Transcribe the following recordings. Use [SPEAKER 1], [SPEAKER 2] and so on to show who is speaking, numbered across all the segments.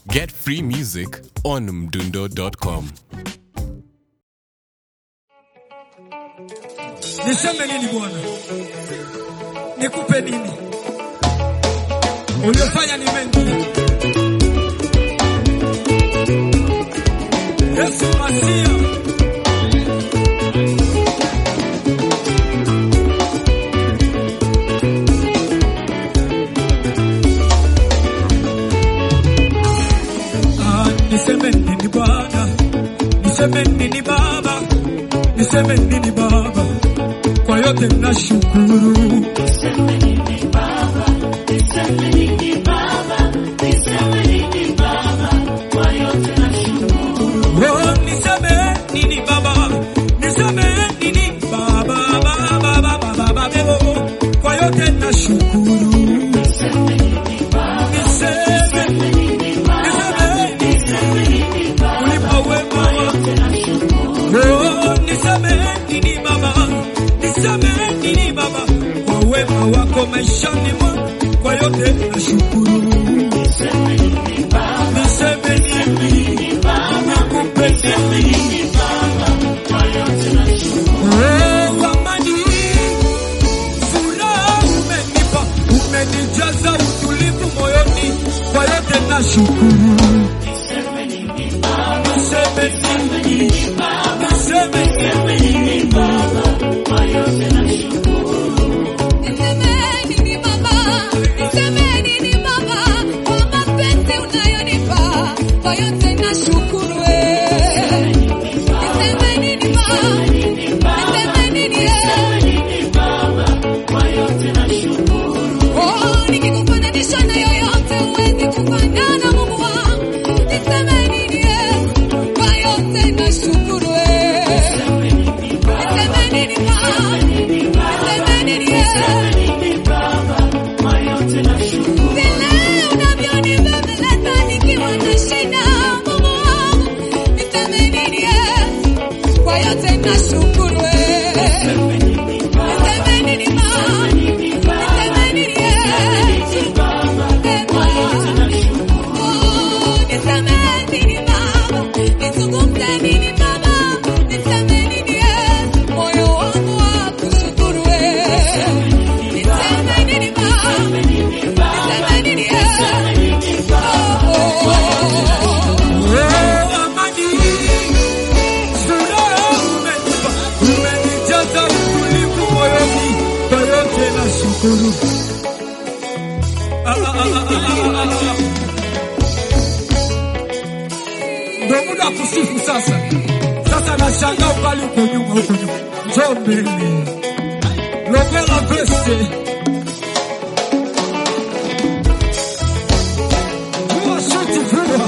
[SPEAKER 1] Get free music on mdundo.com.
[SPEAKER 2] Niseme nini Bwana? Nikupe nini? Uliofanya ni mengi. Yesu Masia. Ah, niseme nini Bwana? Niseme nini Baba? Niseme nini Baba? Kwa yote nashukuru. Oh, niseme nini Baba? Niseme nini Baba? Baba, Baba, Baba, Baba, oh, kwa yote nashukuru. Niseme, niseme nini? Ulipo wema Oh, niseme nini Baba? Niseme nini Baba? Kwa wema wako maishani mwangu, kwa yote nashukuru. Niseme nini? Nikupe nini? Oh, amani, furaha umenipa, umenijaza utulivu moyoni, kwa yote nashukuru. Niseme nini? Niseme nini?
[SPEAKER 3] Nisemeni Baba, nisemeni Baba, kwa mapenzi unayonipa, kwa yote nashukuru. Nisemeni Baba, nisemeni Oh, nikikufananisha na yoyote huwezi kufanana Mungu wangu. Nisemeni kwa yote nashukuru. Nisemeni Baba, nisemeni vile unavyonibembeleza nikiwa na shida, Mungu wangu, nisemeni kwa yote nashukuru. Nisemeni Baba, nisemeni Oh, nisemeni Baba, nizungumze nini Baba, nisemeni moyo wangu wa kushukuru. Nisemeni Baba, nisemeni oh,
[SPEAKER 2] Oh, amani, furaha umenipa, umenijaza utulivu moyoni, kwa yote nashukuru. Ah, ah, ah, ah, ah, ah, ah. Ndo muda wa kusifu sasa. Sasa nashangaa ukali uko nyuma, huko nyuma, njoo mbele, logela veste vua shati, vua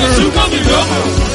[SPEAKER 2] Shuka kidogo.